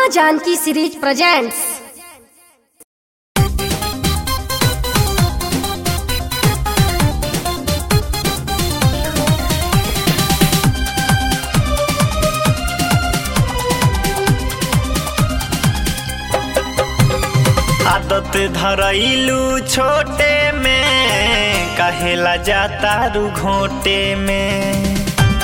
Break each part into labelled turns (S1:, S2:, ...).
S1: माँ Janaki series presents
S2: आदत धरैलू छोटे में कहेला जाता रू घोटे में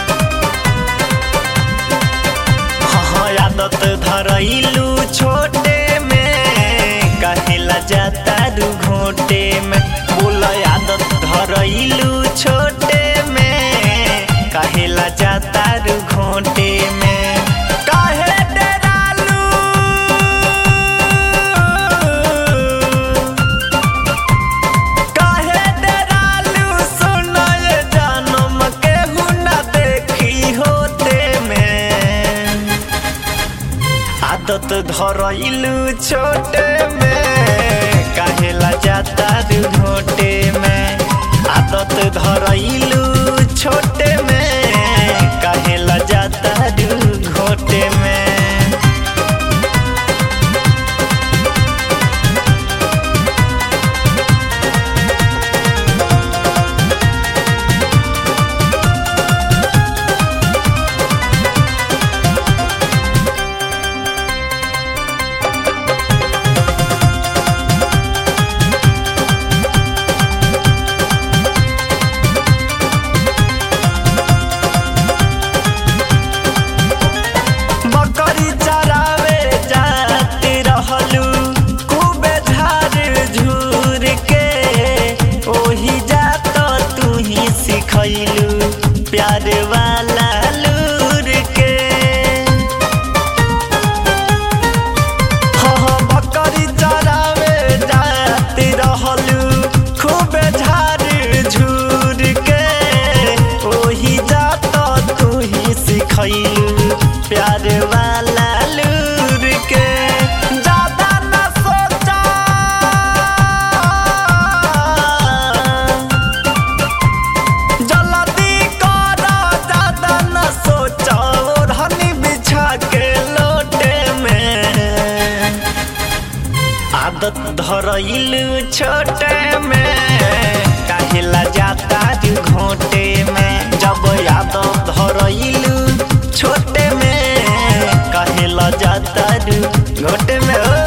S2: हाँ आदत धरैलू छोटे में कहेला जाता रू घोटे में बोल आदत धरैलू छोटे में कहेला जाता रू घोटे में काहे डेरालू काहे डरालू सुनाए जानम केहू ना देखी होते में आदत धरैलू छोटे में काहेला जाता रू घोटे में आदत धरैलू छोटे में काहेला जाता रू घोटे में बकरी चरावे जाती रहलू खूबे झाड़ झूर के ओही जात तू ही सिखैलू प्यार वाला लूर के हाँ हाँ बकरी चरावे जाती रहलू खूबे झाड़ झूर के ओही जात तू ही सिखैलू प्यार वाला लूर के ज्यादा न सोचा जल्दी कर ज्यादा न सोचा ओढ़नी बिछा के लोटे में आदत धरैलू छोटे में काहेला जाता रू घोटे में जब आदत धरैलू छोटे में काहेला जाता रू घोटे में ओ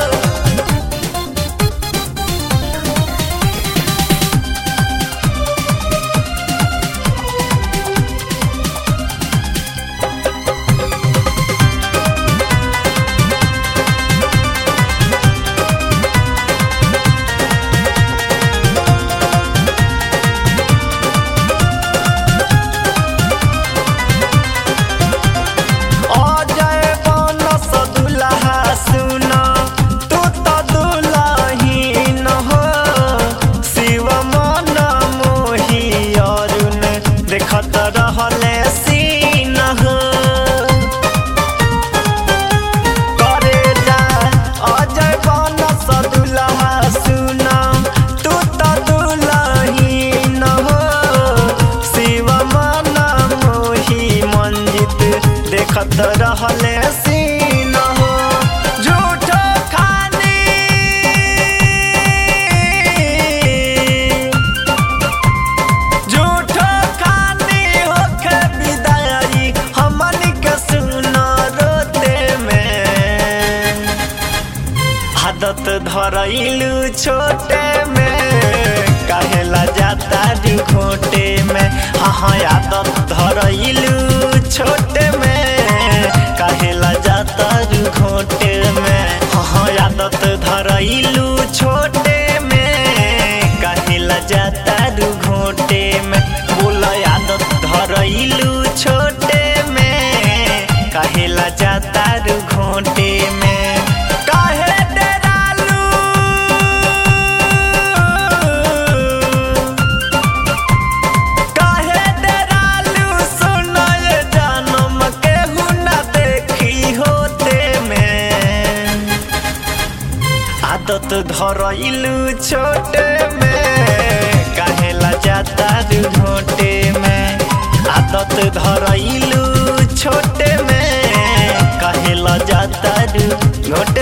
S2: अजय बनस दुल्हा सुन तू त दुलहीन हो शिव मन मोही अरुण देखत रहले सीन हो करे जा अजय बनस दुल्हा सुन तू त दुलहीन हो शिव मन मोही मंजित देखत रहले सीन हो झूठ खानी झूठ खानी होके विदाई हमनी के सुन रोते में आदत धरैलू छोटे में काहेला जाता रू घोटे में हाँ हाँ आदत धरैलू छोटे में काहेला जाता रू घोटे में हाँ हाँ आदत धरैलू छोटे में काहेला जाता रू घोटे में बोल आदत धरैलू छोटे में काहेला जाता रू घोटे में काहे डेरालू काहे डेरालू सुनाए जानम केहू ना देखी होते में आदत धरैलू छोटे में काहेला जाता रू घोटे में आदत धरैलू छोटे में कहेला जाता रू घोटे